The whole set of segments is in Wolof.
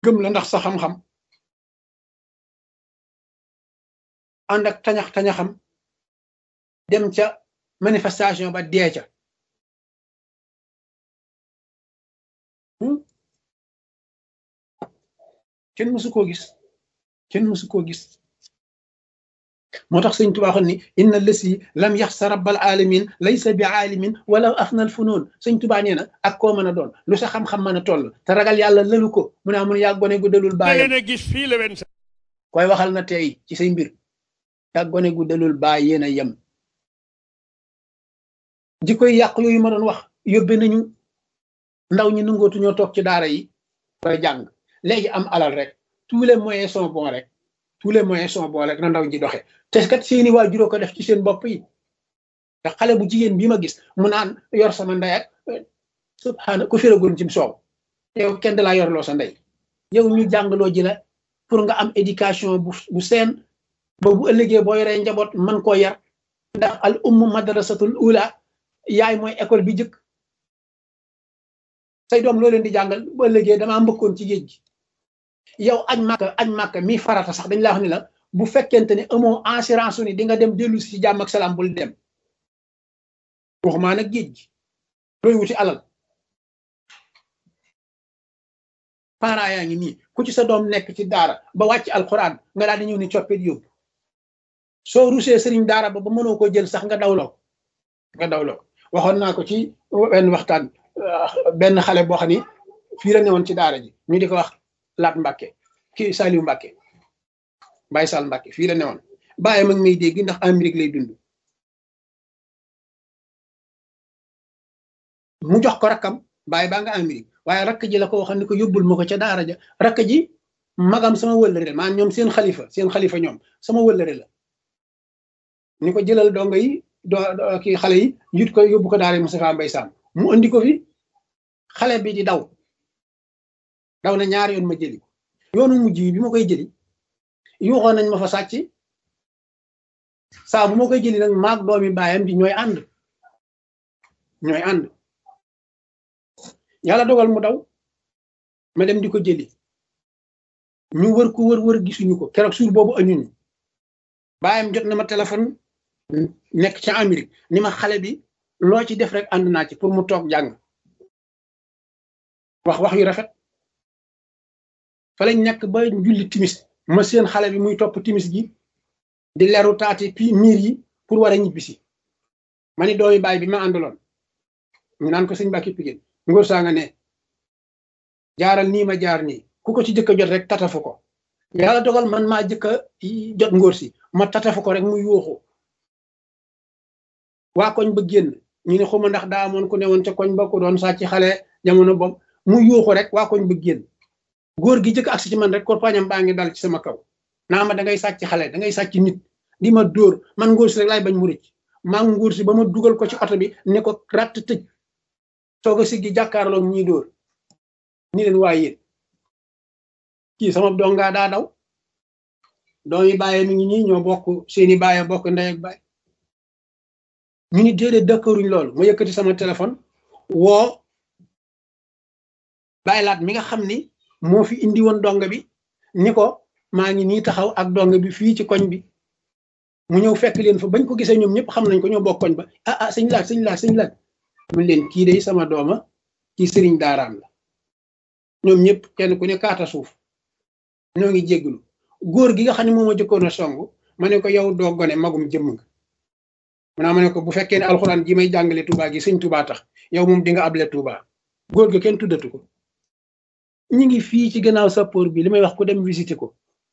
gëm la ndax sa xam-xam ànd ak tañax tañaxam dem ca manifestation ba dee ca kenn mësu koo gis kenn mësu koo gis moo tax sëñ Tuubaa ni inna lësi lam yaxsa rabbal alamin laysa bi aalimin wala afnal funoon sëñ Tuubaa nee na ak koo mën a doon lu sa xam-xam mën a toll te ragal yàlla lëlu ko mu ne mun yaa gone gu dalul baayam a gis fii la wen koy waxal na tey ci say mbir yaa gone gu dalul baay yéen a yem jikkoy yàq yooyu ma doon wax yóbbe nañu ndaw ñi nangootu ñoo toog ci daara yi ba jàng léegi am alal rek tous les moyens sont bons rek tous les moyens sont bons rek na ndaw ñi doxe te kat seeni waajuroo ko def ci seen bopp yi te xale bu jigéen bi ma gis mu naan yor sama ndey ak subhaana ku féragoon ci soow yow kenn da laa yorloo sa ndey yow ñu jàngaloo ji la pour nga am éducation bu bu seen ba bu ëllëgee boo yoree njaboot man koo yar ndax al ummu madrasatul ula yaay mooy école bi jëkk say doom loo leen di jàngal bu ëllëgee damaa mbëkkoon ci géej gi yow añ màkka añ màkka mi farata sax dañ laa wax ni la bu fekkente ne amoo assurance ni di nga dem dellu si ci jàmm ak salaam bul dem waxumaa nag géej gi looy wuti alal parents yaa ngi nii ku ci sa doom nekk ci daara ba wàcc alxuraan nga daal di ñëw ni coppit yóbbu soo rusee sëriñ daara ba ba mënoo ko jël sax nga dawloo nga dawloo waxoon naa ko ci benn waxtaan benn xale boo xam ni fii la newoon ci daara ji ñu di ko wax laat Mbàkke kii Saliou Mbàkke Baye Sall Mbàkke fii la newoon bàyyi mag may dégg ndax Amérique lay dund mu jox ko rakkam bàyyi baa nga Amérique waaye rakk ji la ko waxoon ni ko yóbbul ma ko ca daara ja rakk ji magam sama wëllëre la maanaam ñoom seen xalifa seen xalifa ñoom sama wëllëre la ni ko jëlal dongo yi do kii xale yi yut ko yóbbu ko daara Moustapha Mbaye Sam mu andi ko fi xale bi di daw daw na ñaari yoon ma jëli ko yoonu mujj bi ma koy jëli yuuxoon nañ ma fa sàcc saa bu ma koy jëli nag maag doomi baayam di ñooy ànd ñooy ànd yàlla dogal mu daw ma dem di ko jëli ñu wër ko wër wër gisuñu ko keroog suur boobu añuñu baayam jot na ma téléphone nekk ca Amérique ni ma xale bi loo ci def rek ànd naa ci pour mu toog jàng wax wax yu rafet fa lañ nekk ba julli timis ma seen xale bi muy topp timis gi di leru taati pi miir yi pour war a ñibbisi ma ni doomi baay bi ma àndaloon ñu naan ko sëñ Mbàkke Pigéen ngóor saa nga ne jaaral nii ma jaar nii ku ko ci jëkk a jot rek tatafu ko yàlla dogal man maa jëkk a jot ngóor si ma tatafu ko rek mu yuuxu waa koñ ba génn ñu ne xuma ndax daa amoon ku ne woon ca koñ ba ku doon sàcc xale jamono boobu mu yuuxu rek waa koñ ba génn góor gi jëkk agsi ci man rek ko pañam baa ngi dal ci sama kaw naa ma da ngay sàcc xale da ngay sàcc nit di ma dóor man ngóor si rek laay bañ mu rëcc maa ngi ngóor si ba ma dugal ko ci oto bi ne ko ratt tëj soog a siggi jàkkaarloo ñuy dóor ni leen waaye yéen kii sama dongaa daa daw doomi bàyyi mi ngi nii ñoo bokk seeni bàyyi bokk ndey ak bàyyi ñu ni déedéet dëkkëruñ loolu ma yëkkati sama téléphone woo bàyyi laat mi nga xam ni moo fi indi woon dong bi ni ko maa ngi nii taxaw ak dong bi fii ci koñ bi mu ñëw fekk leen fa bañ ko gisee ñoom ñëpp xam nañ ko ñoo bokk koñ ba ah ah sëñ laat sëñ laat sëñ laat mun leen kii day sama dooma kii sëriñ daaraam la ñoom ñëpp kenn ku ne kaata suuf ñoo ngi jégglu góor gi nga xam ne moom a jëkkoon a song ma ne ko yow doo gone magum jëmm nga maanaam ma ne ko bu fekkee ne alxuraan ji may jàngale Touba gi sëñ Touba tax yow moom di nga able Touba góor ga kenn tuddatu ko ñi ngi fii ci gannaaw sappoor bi li may wax ko dem visité ko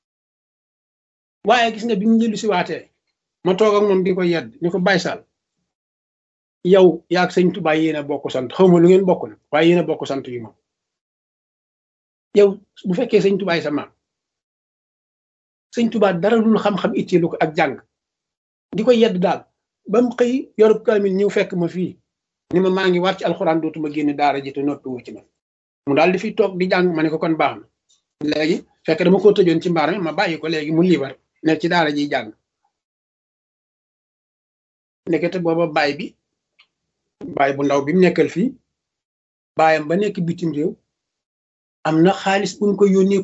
waaye gis nga bi mu njëlu si waatee ma toog ak moom di ko yedd ni ko Baye Sall yow yaag sëñ Touba yéen a bokk sant xaw ma lu ngeen bokk na waaye yéen a bokk sant yu moom yow bu fekkee sëñ Touba sa maam sëñ Touba dara lul xam-xam itteelu ko ak jàng di ko yedd daal ba mu xëy yorub kaamil ñëw fekk ma fii ni ma maa ngi war ci alxuraan dootuma génn daara ji te noppi wu ci man mu daal di fi toog di jàng ma ne ko kon baax na léegi fekk dama ko tëjoon ci mbaar mi ma bàyyi ko léegi mu liibar ne ci daara ji jàng nekkete booba baay bi baay bu ndaw bi mu nekkal fii baayam ba nekk bitim réew am na xaalis bu ñu ko yónnee